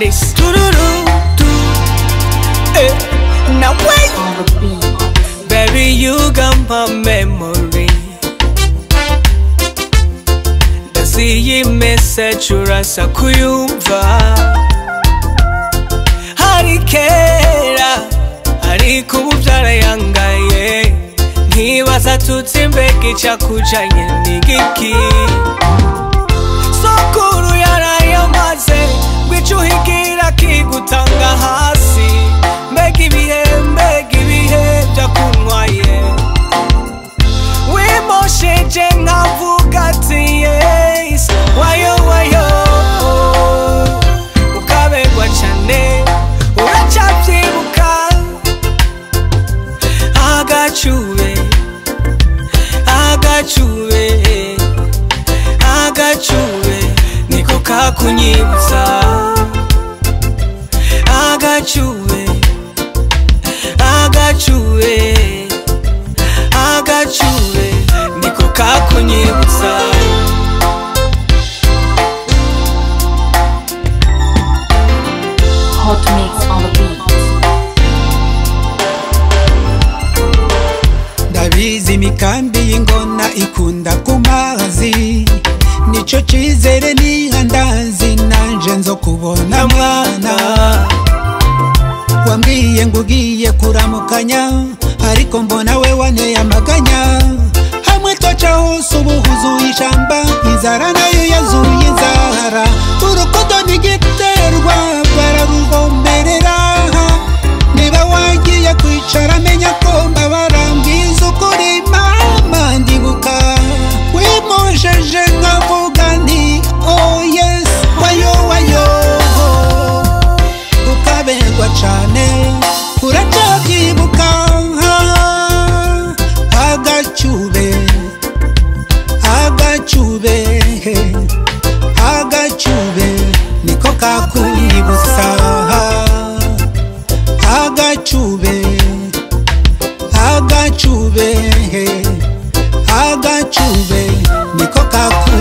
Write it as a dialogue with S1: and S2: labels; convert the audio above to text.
S1: Paris tururu tu eh now wait
S2: on the beat.
S1: baby you got my memory ndasi iyi message urasa kuyumva hari kera ariko ubu byarayangaye nkibaza tutsi mbega icyakujanye n'igiki sokuru yarayamaze ngwica uhigira kigutanga hasi mbega ibihe mbega ibihe byakunywaye wimosheje nkavuga ati yes wayo wayo ukabegwa cyane uracyabyibuka agacube agacube agacube niko kakunyibutsa agacube agacube agacube niko kakunyibutsa
S2: Hot mix on the beat.
S3: ndabizi imikambi y'ingona ikunda ku mazi nicyo cyizere niha ndazi nanje nzo kubona mwana wambwiye ngo ugiye kuramukanya ariko mbona we waneye amaganya hamwe twaca hose ubu huzuye ishamba inzara nayo yazuye inzara urukundo ntigiterwa bararuvomerera niba wagiye kwicara menya ko mbabara mbwiza ukuri mama ndibuka wimojeje nkavuga nti oh yes wayo wayo ukaberwa cane uracabyibuka agacube agacube agacube niko kakunyibutsa agacube agacube agacube niko kaku